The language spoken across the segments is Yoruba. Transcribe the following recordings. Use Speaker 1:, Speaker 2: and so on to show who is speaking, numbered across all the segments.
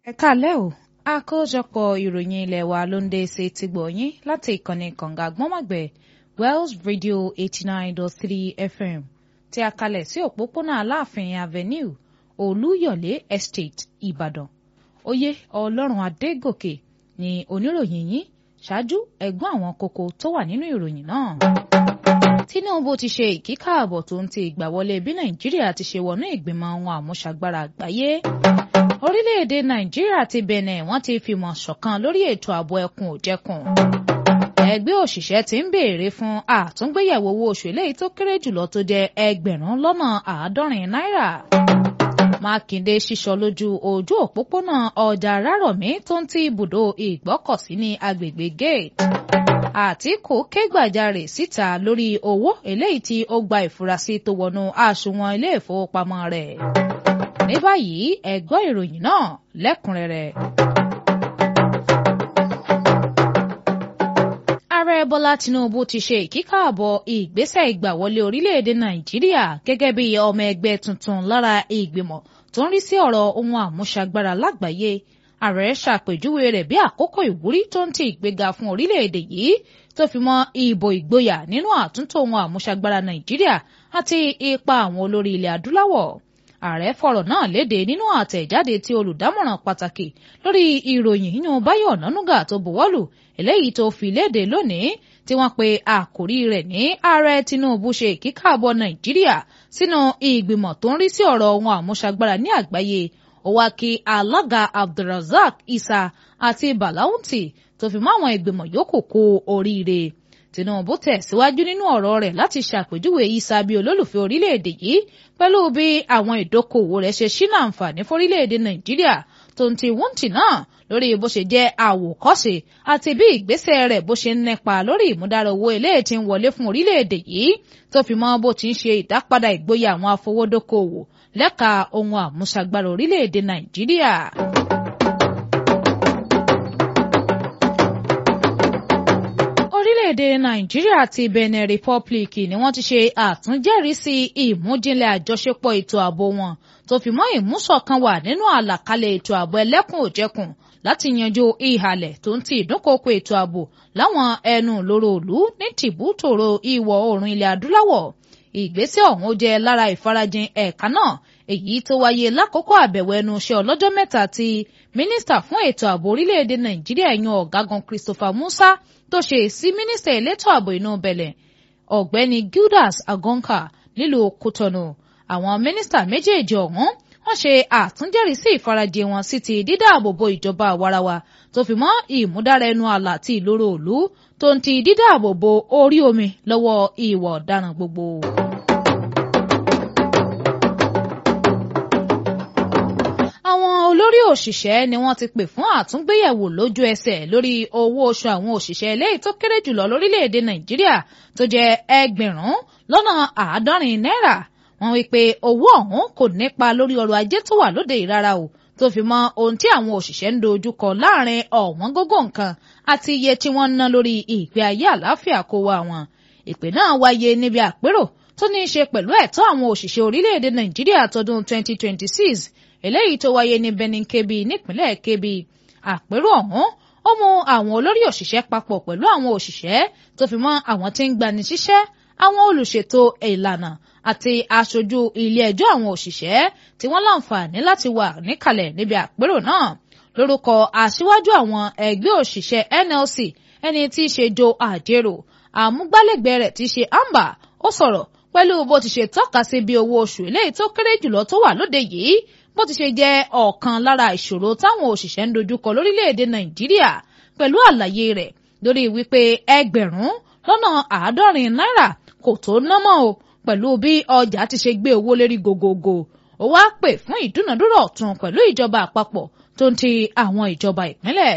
Speaker 1: ẹ káalẹ́ o àkójọpọ̀ ìròyìn ilé wa ló ń dé sí ti gbọ̀nyìn láti ìkànnì kànga gbọ́nmọ̀gbẹ́ Wells Radio eighty nine dot three FM tí a kalẹ̀ sí òpópónà Aláàfin Avenue Olúyọ̀lé Estate Ìbàdàn oyè Ọlọ́run Adégòkè ni oníròyìn yín ṣáájú ẹ̀gbọ́n àwọn kókó tó wà nínú ìròyìn náà. Tinubu ti ṣe ìkíkààbọ̀ tó ń ti ìgbàwọlé bí Nàìjíríà ti ṣe wọnú ìgbìmọ̀ àwọn àmúṣagbára àgbáyé orílẹ̀-èdè nàìjíríà àti benin wọ́n ti fìmọ̀ ṣọ̀kan lórí ètò ààbò ẹkùn òjẹkùn. ẹgbẹ́ òṣìṣẹ́ ti ń béèrè fún àtúngbéyẹ̀wò owó oṣù eléyìí tó kéré jùlọ tó jẹ́ ẹgbẹ̀rún lọ́nà àádọ́rin náírà. mákindé ṣíṣọ lójú ojú òpópónà ọjà rárọ̀mí tó ń ti ibùdó ìgbọ́kọ̀sí ní agbègbè gate. àtìkù ké gbàjarè síta lórí owó eléyìí tí ó gba ìfurasí tó wọnú àsùnwọ̀n ilé ìfowópamọ́ rẹ̀ ní báyìí ẹ gbọ́ ìròyìn náà lẹ́kùnrẹ́rẹ́. ààrẹ bọ́lá tinubu ti ṣe ìkíkààbọ̀ ìgbésẹ̀ ìgbàwọlé orílẹ̀-èdè nàìjíríà gẹ́gẹ́ bí ọmọ ẹgbẹ́ tuntun lára ìgbìmọ̀ tó ń rí sí ọ̀rọ̀ ohun àmúṣagbára lágbàáyé ààrẹ ṣàpèjúwe rẹ̀ bí àkókò ìwúrí tó ń ti ìgbéga fún orílẹ̀-èdè yìí tó fi mọ́ ìbò ìgboyà nínú àtúntò ohun àmúṣagbára nàìjíríà àti ipa àwọn olórí ilẹ̀ adúláwọ̀ ààrẹ fọ̀rọ̀ náà léde nínú àtẹ̀jáde tí olùdámọ̀ràn pàtàkì lórí ìròyìn yíyan Báyọ̀ Ọ̀nànúgà tó buwọ́lù eléyìí tó fi léde lónìí tí wọ́n pe àkórí rẹ̀ ní ààrẹ Tinubu ṣe ìkíkàbọ̀ Nàìjíríà sínú ìgbìmọ̀ tó ń rí sí ọ̀rọ̀ ohun àmúṣagbára ní àgbáyé ó wá kí alága Abdulrasaq Isa àti Balaunti tó fi mọ́ àwọn ìgbìmọ̀ yòókù kú oríire Tinubu tẹ̀síwájú nínú ọ̀rọ̀ rẹ̀ láti ṣàpèjúwe Isa bí olólùfẹ́ orílẹ̀-èdè yìí pẹ̀lú bí àwọn ìdókòwò rẹ̀ ṣe ṣínà àǹfààní fórílẹ̀-èdè Nàìjíríà tó ń ti wúntì náà lórí bó ṣe jẹ́ àwòkọ́ṣe àti bí ìgbésẹ̀ rẹ̀ bó ṣe ń nípa lórí ìmúdára owó eléyìí tí ń wọlé fún orílẹ̀-èdè yìí tó fi mọ́ bó ti ń ṣe ìdápadà ìgboyà àwọn afowódókòwò lẹ́ka ohun àmúṣagbára orílẹ̀-èdè Nàìjíríà. orílẹ̀-èdè nàìjíríà àti benin republic ni wọ́n ti ṣe àtúnjẹ́rìísí ìmújinlẹ̀ àjọṣepọ̀ ètò ààbò wọn tó fi mọ́ ìmúṣọ̀kan wà nínú àlàkalẹ̀ ètò ààbò ẹlẹ́kùn òjẹkùn láti yanjú ìhàlẹ̀ tó ń ti ìdúnkokò ètò ààbò láwọn ẹnu lóró òlú ní tìbútòrò ìwọ̀ oòrùn ilẹ̀ adúláwọ̀ ìgbésẹ̀ ọ̀hún jẹ́ lára ìfarajìn ẹ̀ka náà èyí tó wáyé lákòókò àbẹ̀wò ẹnu iṣẹ́ ọlọ́jọ́ mẹ́ta tí mínísítà fún ètò ààbò orílẹ̀-èdè nàìjíríà yan ọ̀gágun christopher musa tó ṣe sí mínísítà elétò ààbò inú bẹ̀lẹ̀ ọ̀gbẹ́ni gildas agonka nílùú kútọ́nù àwọn mínísítà méjèèjì ọ̀hún wọ́n ṣe àtúnjẹ́rìísí ìfarajìn wọn sí ti dídáàbòbò ìjọba àwarawa tó fi mọ́ ìmúdára ẹnu àlà àti ìloro òlu tó ń ti dídáàbòbò orí omi lọ́wọ́ ìwà ọ̀daràn gbogbo. àwọn olórí òṣìṣẹ́ ni wọ́n ti pè fún àtúngbéyẹ̀wò lójú ẹsẹ̀ lórí owó oṣù àwọn òṣìṣẹ́ eléyìí tó kéré jùlọ lórílẹ̀‐èdè nàìjíríà tó jẹ́ ẹgbẹ̀rún lọ́nà àádọ́rin náírà wọ́n wí pé owó ọ̀hún kò nípa lórí ọrọ̀ ajé tó wà lóde ìrara o tó fi mọ ohun tí àwọn òṣìṣẹ́ ń dojú kọ láàrin ọ̀wọ́n gógó nǹkan àti iye tí wọ́n ń ná lórí ìgbé ayé àlàáfíà kó wa wọn ìpè náà wáyé níbi àpérò tó ní í ṣe pẹ̀lú ẹ̀tọ́ àwọn òṣìṣẹ́ orílẹ̀-èdè nàìjíríà tọdún 2026 eléyìí tó wáyé ní Benin Kebbi nípínlẹ̀ Kebbi àpérò ọ̀hún ó mú àwọn olórí òṣìṣẹ́ papọ̀ pẹ̀lú àwọn òṣìṣẹ́ tó fi mọ́ àwọn tí ń gbani síṣẹ́ àwọn olùṣètò ìlànà àti aṣojú ilé ẹjọ́ àwọn òṣìṣẹ́ tí wọ́n láǹfààní láti wà níkàlẹ̀ níbi àpérò náà lórúkọ aṣíwájú àwọn ẹgbẹ́ òṣìṣẹ́ NLC ẹni tí í ṣe Joe Ajero àmúgbálẹ́gbẹ̀ẹ́ rẹ̀ tí í ṣe Amba ó sọ̀rọ̀ pẹ̀lú bó ti ṣe tọ́ka sí bí owó oṣù eléyìí tó kéré jùlọ tó wà lóde yìí bó ti ṣe jẹ́ ọ̀kan lára ìṣòro táwọn òṣìṣẹ́ ń dojúkọ lórílẹ̀‐èdè nàìjíríà pẹ̀lú àlàyé rẹ̀ lórí wípé ẹgbẹ̀rún lọ́nà àádọ́rin náírà kò tó ná mọ́ o pẹ̀lú bí ọjà ti ṣe gbé owó lérí gògògò ó wá pè fún ìdúnàdúrà ọ̀tun pẹ̀lú ìjọba àpapọ̀ tó ń ti àwọn ìjọba ìpínlẹ̀.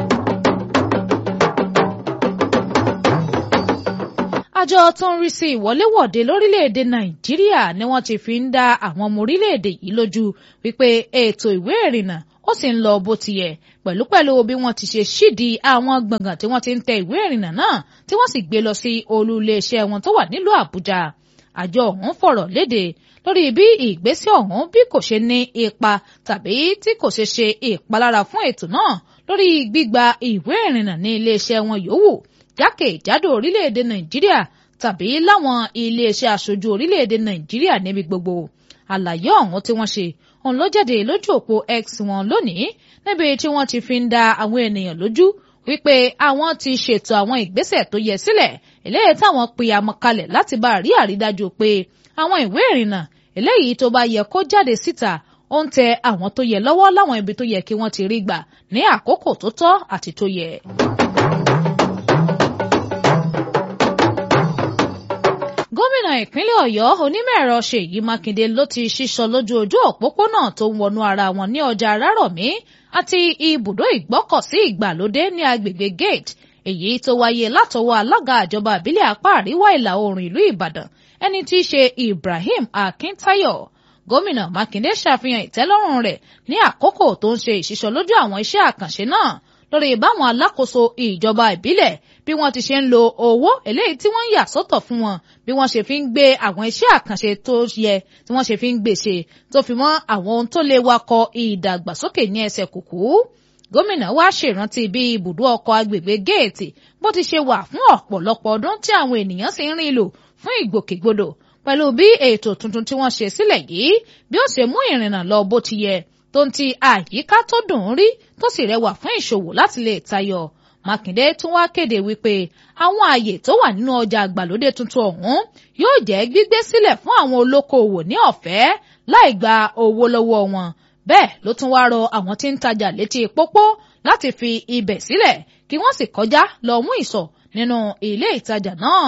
Speaker 1: àjọ tó ń rí sí ìwọléwọ̀de lórílẹ̀‐èdè nàìjíríà ni wọ́n ti fi ń dá àwọn ọmọ orílẹ̀‐èdè yìí lójú wípé ètò ìwé ìrìnnà ó sì ń lọ bó ti yẹ pẹ̀lúpẹ̀lú bí wọ́n ti ṣe ṣídìí àwọn gbọ̀ngàn tí wọ́n ti ń tẹ ìwé ìrìnnà náà tí wọ́n sì gbé lọ sí olú iléeṣẹ́ wọn tó wà nílùú àbújá àjọ ọ̀hún fọ̀rọ̀ léde lórí bí ìgbésẹ̀ ọ̀hún bí kò ṣe ní ipa tàbí tí kò ṣe ṣe ìpalára fún ètò náà lórí gbígba ìwé ìrìnnà ní iléeṣẹ́ wọn yòówù jákèjádò orílẹ̀-èdè nàìjíríà tàbí láwọn iléeṣẹ́ aṣojú orílẹ̀-èdè nàìjíríà níbi gbogbo àlàyé ọ̀hún tí wọ́n ṣe òun ló jáde lójú òpó x wọn lónìí níbi tí wọ́n ti fi ń da àwọn ènìyàn lójú wípé àwọn ti ṣètò àwọn ìgbésẹ̀ tó yẹ sílẹ̀ eléyìí táwọn pe àmọ́ kalẹ̀ láti bá rí àrídájú pé àwọn ìwé ìrìnnà eléyìí tó bá yẹ kó jáde síta ó ń tẹ àwọn tó yẹ lọ́wọ́ láwọn ibi tó yẹ kí wọ́n ti rí gbà ní àkókò tó tọ́ àti tó yẹ. gómìnà ìpínlẹ̀ ọ̀yọ́ onímọ̀-ẹ̀rọ ṣèyí mákindé ló ti ṣíṣọ lójú ojú òpópónà tó ń wọnú ara wọn ní ọjà arárọ̀mí àti ibùdó ìgbọ́kọ̀sí ìgbàlódé ní agbègbè gate èyí tó wáyé látọwọ́ alága àjọba àbílẹ̀ apá àríwá ìlà oòrùn ìlú ìbàdàn ẹni tí í ṣe ibrahim akíntáyọ̀ gómìnà mákindé ṣàfihàn ìtẹ́lọ́rùn rẹ̀ ní àkókò tó ń ṣe ìṣíṣọ lójú àwọn iṣẹ́ àkànṣe náà lórí báwọn alákòóso ìjọba ìbílẹ̀ bí wọ́n ti ṣe ń lo owó eléyìí tí wọ́n ń yà sọ́tọ̀ fún wọn bí wọ́n ṣe fi ń gbé àwọn iṣẹ́ àkànṣe tó yẹ tí wọ́n ṣe fi ń gbèsè tó fi mọ́ àwọn ohun tó lè wakọ̀ ìdàgbàsókè ní ẹsẹ̀ kùkú gómìnà wá ṣèrántí bí ibùdó ọkọ̀ agbègbè géètì bó ti ṣe wà fún ọ̀pọ̀lọpọ̀ ọdún tí àwọn ènìyàn sì ń rìn lò fún ìgbòkègbodò pẹ̀lú bí ètò tuntun tí wọ́n ṣe sílẹ̀ yìí bí ó ṣe mú ìrìnnà lọ bó ti yẹ tó ń ti àyíká tó dùn ún rí tó sì rẹwà fún ìṣòwò láti lè tayọ mákindé tún wá kéde wípé àwọn ààyè tó wà nínú ọjà àgbàlódé tuntun ọ̀hún yóò jẹ́ gbígbé sílẹ̀ fún àwọn olókoòwò ní ọ̀fẹ́ láì gba owó lọ́wọ́ wọn bẹ́ẹ̀ ló tún wá rọ àwọn tí ń tajà létí pópó láti fi ibẹ̀ sílẹ̀ kí wọ́n sì kọjá lọ mú ìsọ̀ nínú ilé ìtajà náà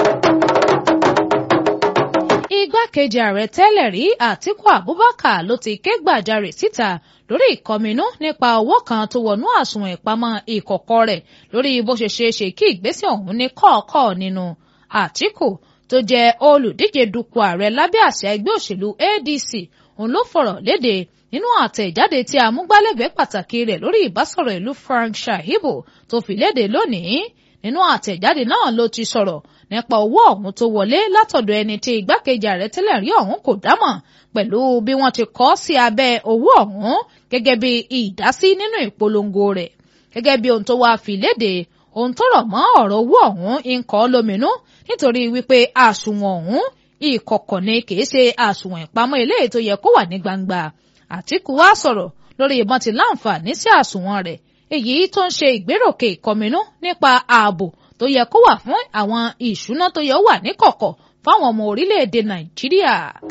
Speaker 1: igbákejì ààrẹ tẹ́lẹ̀ rí àtíkù abubakar ló ti ké gbàjarè síta lórí ìkọminú nípa owó kan tó wọnú àsùnwọ̀n ìpamọ́ ìkọ̀kọ̀ rẹ̀ lórí bó ṣe ṣeé ṣe kí ìgbésẹ̀ ọ̀hún ní kọ̀ọ̀kọ̀ nínú àtíkù tó jẹ́ olùdíje dupò ààrẹ lábẹ́ àsíá ẹgbẹ́ òṣèlú adc òun ló fọ̀rọ̀ léde nínú àtẹ̀jáde tí amúgbálẹ́gbẹ̀ẹ́ pàtàkì rẹ̀ lórí ìbásọ̀rọ̀ ìlú frank shahibu tó fi léde lónìí nínú àtẹ̀jáde náà ló ti sọ̀rọ̀ nípa owó ọ̀hún tó wọlé látọ̀dọ̀ ẹni tí igbákejì ààrẹ tẹ́lẹ̀ rí ọ̀hún kò dámọ̀ pẹ̀lú bí wọ́n ti kọ sí abẹ́ owó ọ̀hún gẹ́gẹ́ bí ìdásí nínú ìpolongo rẹ̀ gẹ́gẹ́ bí ohun tó wá fi léde ohun tó rọ̀ mọ́ ọ̀rọ̀ owó ọ̀hún ń kọ́ lóminú nítorí wípé àsùnwọ̀n ọ̀hún ìkọ̀kọ̀ ni kì í ṣe àsùnwọ̀n ìpamọ́ eléyìí tó yẹ kó wà ní gbangba Àtíkù wá sọ̀rọ̀ lórí ìbọn ti láǹfààní sí àsùnwọ̀n rẹ̀ èyí tó ń ṣe ìgbéròkè ìkọminú nípa ààbò tó yẹ kó wà fún àwọn ìṣúná tó yẹ wà níkọ̀kọ̀ fáwọn ọmọ orílẹ̀-èdè Nàìjíríà.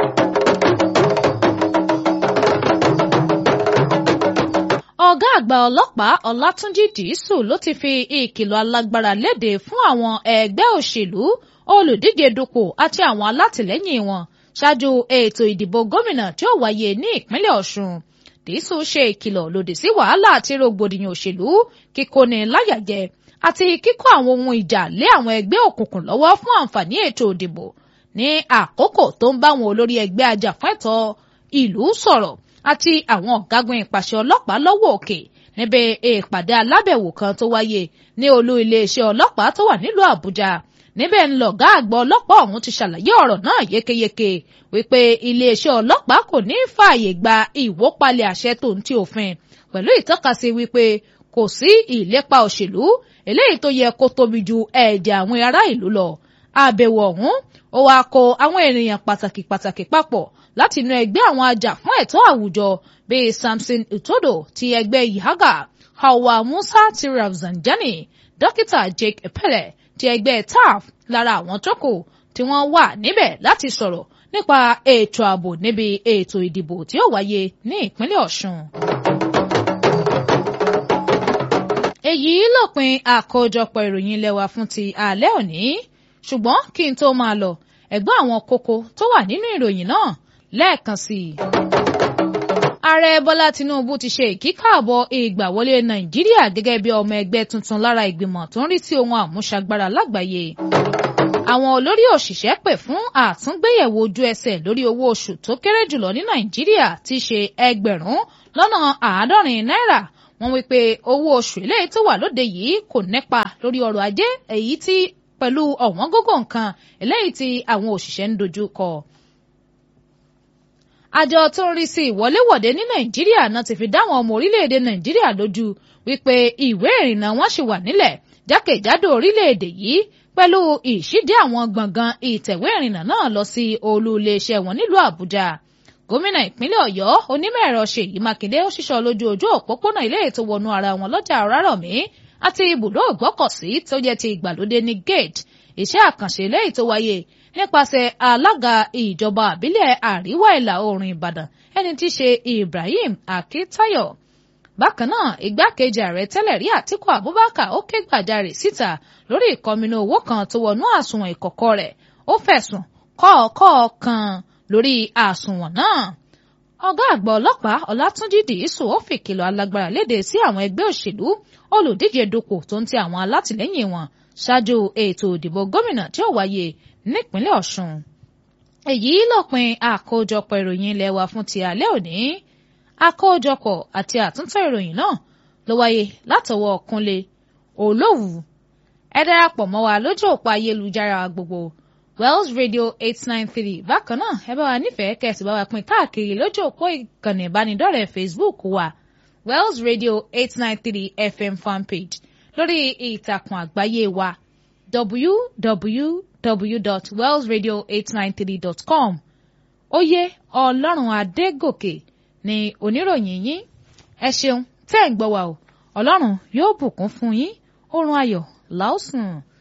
Speaker 1: ọ̀gá àgbà ọlọ́pàá Ọlátúnjí Dìísù ló ti fi ìkìlọ̀ alágbára léde fún àwọn ẹgbẹ́ òṣèlú olùdíje dupò àti àwọn alátìlẹ́yìn wọn ṣáájú ètò ìdìbò gómìnà tí ó wáyé ní ìpínlẹ̀ Ọ̀ṣun Dìísù ṣe ìkìlọ̀ lòdì sí wàhálà àti rògbòdìyàn òṣèlú kíkóni láyàjẹ àti kíkó àwọn ohun ìjà lé àwọn ẹgbẹ́ òkùnkùn lọ́wọ́ fún àǹfààní ètò ìdìbò ní àkókò tó ń bá àwọn olórí ẹgbẹ́ ajàfẹ́tọ̀ọ́ ìlú sọ̀rọ̀ àti àwọn ọ̀gágun ìpàṣẹ ọlọ́pàá lọ́wọ́ òkè níbi ìpàdé alábẹ̀wò kan tó wáyé ní olú iléeṣẹ́ ọlọ́pàá tó wà nílùú Àbújá níbẹ̀ ń lọ̀gá àgbà ọlọ́pàá ọ̀hún ti ṣàlàyé ọ̀rọ̀ náà yékéyéké wípé iléeṣẹ́ ọlọ́pàá kò ní fààyè gba ìwópalẹ̀ àṣẹ tó ń ti òfin pẹ̀lú ìtọ́kasí wípé kò sí ìlépa òṣèlú eléyìí tó yẹ kó tóbi ju ẹ̀jẹ̀ àwọn ará ìlú lọ àbẹ̀wò ọ̀hún ó wáá kó àwọn ènìyàn pàtàkì pàtàkì papọ̀ láti inú ẹgbẹ́ àwọn ajá fún ẹ̀tọ́ àwùjọ bíi Samson Itodo ti ẹgbẹ́ Yihaga Hawa Musa ti Rafsanjani dókítà Jake Epele ti ẹgbẹ́ TAF lára àwọn tó kù tí wọ́n wà níbẹ̀ láti sọ̀rọ̀ nípa ètò ààbò níbi ètò ìdìbò tí ó wáyé ní ìpínlẹ̀ Ọ̀ṣun. èyí lópin àkójọpọ̀ ìròyìn ilé wa fún ti alẹ́ òní ṣùgbọ́n kí n tó máa lọ ẹ̀gbọ́n àwọn kókó tó wà nínú ìròyìn náà lẹ́ẹ̀kan sí i. ààrẹ bọ́lá tinubu ti ṣe ìkíkàbọ̀ ìgbàwọlé nàìjíríà gẹ́gẹ́ bí ọmọ ẹgbẹ́ tuntun lára ìgbìmọ̀ tó ń rí sí ohun àmúṣagbára lágbàáyé. àwọn olórí òṣìṣẹ́ pè fún àtúngbéyẹ̀wò ojú ẹsẹ̀ lórí owó oṣù tó kéré jùlọ ní nàìjíríà ti ṣe ẹgbẹ̀rún lọ́nà àádọ́rin náírà wọ́n wí pé owó oṣù eléyìí tó wà lóde yìí kò nípa lórí ọrọ̀ ajé èyí tí pẹ̀lú ọ̀wọ́n gógó nǹkan eléyìí tí àwọn òṣìṣẹ́ ń dojú kọ. àjọ tó ń rí sí ìwọléwọ̀de ní nàìjíríà náà ti fi dáwọn ọmọ orílẹ̀-èdè nàìjíríà lójú wípé ìwé ìrìnnà wọn ṣì wà nílẹ̀ jákèjádò orílẹ̀-èdè yìí pẹ̀lú ìṣídé àwọn gbọ̀ngàn ìtẹ̀wé ìrìnnà náà lọ sí olú iléeṣẹ́ wọn nílùú àbújá gómìnà ìpínlẹ̀ ọ̀yọ́ onímọ̀ ẹ̀rọ ṣèyí mákindé ó ṣíṣọ́ lójú ojú òpópónà ilé ètò wọnú ara wọn lọ́jà ọ̀rárọ̀mí àti ibùdó ìgbọ́kọ̀sí tó jẹ́ ti ìgbàlódé ní gate iṣẹ́ àkànṣe lẹ́yìn tó wáyé nípasẹ̀ alága ìjọba àbílẹ̀ àríwá ìlà oòrùn ìbàdàn ẹni tí í ṣe ibrahim akitayo bákan náà igbákejì ààrẹ tẹ́lẹ̀ rí àtíkù abubakar ó ké gbàjarè síta lórí ìkọminú owó kan tó wọnú àsùnwọ̀n ìkọ̀kọ̀ rẹ̀ ó fẹ̀sùn kọ́ọ̀kọ́ kan lórí àsùnwọ̀n náà ọ̀gá àgbà ọlọ́pàá ọlátúnjì dìísù ó fìkìlọ̀ alágbára léde sí àwọn ẹgbẹ́ òṣèlú olùdíje dupò tó ń ti àwọn alátìlẹ́yìn wọn ṣáájú ètò ìdìbò gómìnà tí ó wáyé nípínlẹ̀ ọ̀ṣun èyí lópin àkójọpọ̀ ìròyìn ilé wa fún ti alẹ́ òní àkójọpọ̀ àti àtúntò ìròyìn náà ló wáyé látọwọ́ kúnlé olówù ẹ darapọ̀ mọ́ wa lójú òpó ayélujára gbogbo wells radio eight nine three bákan náà ẹ bá wa nífẹ̀ẹ́ kẹ́sì bá wa pín káàkiri lójú òpó ìkànnì ìbánidọ́rẹ̀ẹ́ facebook wa wells radio eight nine three fm fanpage lórí ìtàkùn àgbáyé wa www.wellsradio893.com oyè ọlọ́run adégòkè ni oníròyìn yín ẹ ṣeun tẹ́ ẹ̀ ń gbọ́ wa o ọlọ́run yóò bùkún fún yín oorun ayọ̀ làásùn.